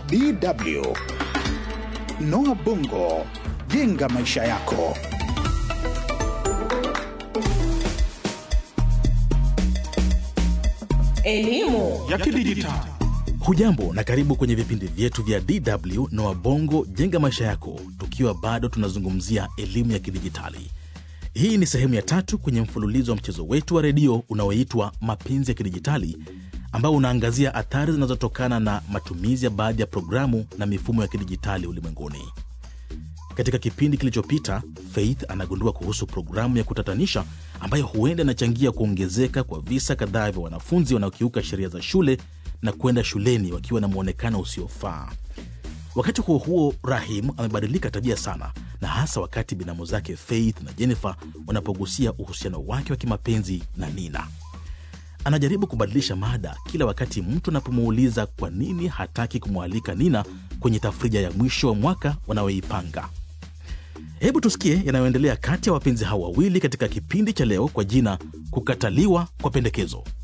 DW. Noah Bongo, jenga maisha yako. Elimu ya kidijitali. Hujambo na karibu kwenye vipindi vyetu vya DW na Wabongo jenga maisha yako, tukiwa bado tunazungumzia elimu ya kidijitali. Hii ni sehemu ya tatu kwenye mfululizo wa mchezo wetu wa redio unaoitwa Mapenzi ya Kidijitali, ambao unaangazia athari zinazotokana na matumizi ya baadhi ya programu na mifumo ya kidijitali ulimwenguni. Katika kipindi kilichopita, Faith anagundua kuhusu programu ya kutatanisha ambayo huenda inachangia kuongezeka kwa visa kadhaa vya wanafunzi wanaokiuka sheria za shule na kwenda shuleni wakiwa na mwonekano usiofaa. Wakati huo huo, Rahim amebadilika tabia sana, na hasa wakati binamu zake Faith na Jennifer wanapogusia uhusiano wake wa kimapenzi na Nina. Anajaribu kubadilisha mada kila wakati mtu anapomuuliza kwa nini hataki kumwalika Nina kwenye tafrija ya mwisho wa mwaka wanaoipanga. Hebu tusikie yanayoendelea kati ya wapenzi hao wawili katika kipindi cha leo kwa jina Kukataliwa kwa Pendekezo.